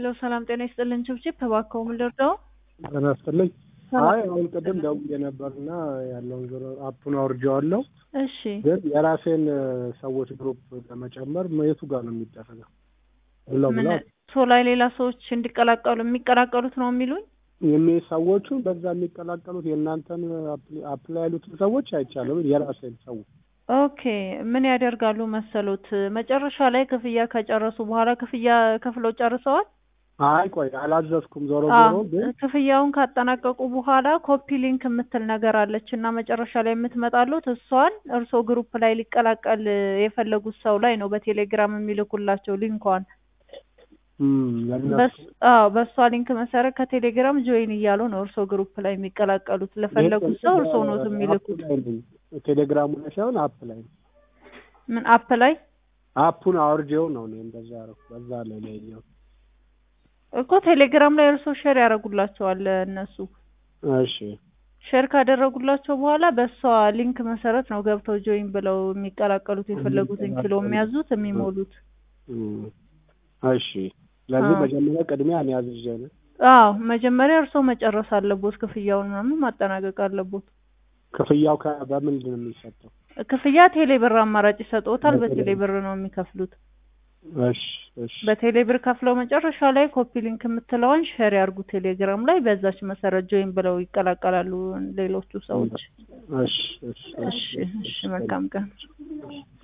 ሄሎ ሰላም ጤና ይስጥልን። ችብችብ እባክዎ ምን ልርዳው? ጤና ይስጥልኝ። አይ አሁን ቅድም ደውዬ ነበርና ያለውን ዞሮ አፑን አውርጄዋለሁ። እሺ ግን የራሴን ሰዎች ግሩፕ ለመጨመር የቱ ጋር ነው የሚደረገው? ብለው ምን ብለው ሶ ላይ ሌላ ሰዎች እንዲቀላቀሉ የሚቀላቀሉት ነው የሚሉኝ? የሚ ሰዎቹ በዛ የሚቀላቀሉት የእናንተን አፕ ላይ ያሉትን ሰዎች አይቻለሁ። ግን የራሴን ሰው ኦኬ ምን ያደርጋሉ መሰሉት? መጨረሻ ላይ ክፍያ ከጨረሱ በኋላ ክፍያ ከፍለው ጨርሰዋል። አይ ቆይ አላዘዝኩም። ዞሮ አዎ፣ ዞሮ ግን ክፍያውን ካጠናቀቁ በኋላ ኮፒ ሊንክ የምትል ነገር አለች እና መጨረሻ ላይ የምትመጣሉት እሷን እርስዎ ግሩፕ ላይ ሊቀላቀል የፈለጉት ሰው ላይ ነው በቴሌግራም የሚልኩላቸው ሊንኳን። እም፣ ለእነሱ በስ- አዎ በእሷ ሊንክ መሰረት ከቴሌግራም ጆይን እያሉ ነው እርስዎ ግሩፕ ላይ የሚቀላቀሉት። ለፈለጉት ሰው እርስዎ ነው የሚልኩት። አፕ ላይ ነኝ። ቴሌግራሙ ላይ ሳይሆን አፕ ላይ ነው። ምን አፕ ላይ አፑን አውርጄው ነው እኔ እንደዛ ያደረኩት። በዛ ላይ ነው ያየሁት። እኮ ቴሌግራም ላይ እርስዎ ሼር ያደርጉላቸዋል እነሱ እሺ ሼር ካደረጉላቸው በኋላ በእሷ ሊንክ መሰረት ነው ገብተው ጆይን ብለው የሚቀላቀሉት የፈለጉትን ኪሎ የሚያዙት የሚሞሉት። እም፣ እሺ ስለዚህ አዎ። መጀመሪያ ቅድሚያ እኔ አዝዤ ነው። አዎ መጀመሪያ እርስዎ መጨረስ አለቦት፣ ክፍያውን ምናምን ማጠናቀቅ አለቦት። ክፍያው ከ- በምንድን ነው የሚሰጠው? ክፍያ ቴሌ ብር አማራጭ ይሰጥዎታል። በቴሌ በቴሌ ብር ነው የሚከፍሉት። እሺ እሺ በቴሌ ብር ከፍለው መጨረሻ ላይ ኮፒ ሊንክ የምትለዋን ሼር ያርጉ ቴሌግራም ላይ። በዛች መሰረት ጆይን ብለው ይቀላቀላሉ ሌሎቹ ሰዎች። እሺ እሺ እሺ እሺ፣ መልካም ቀን።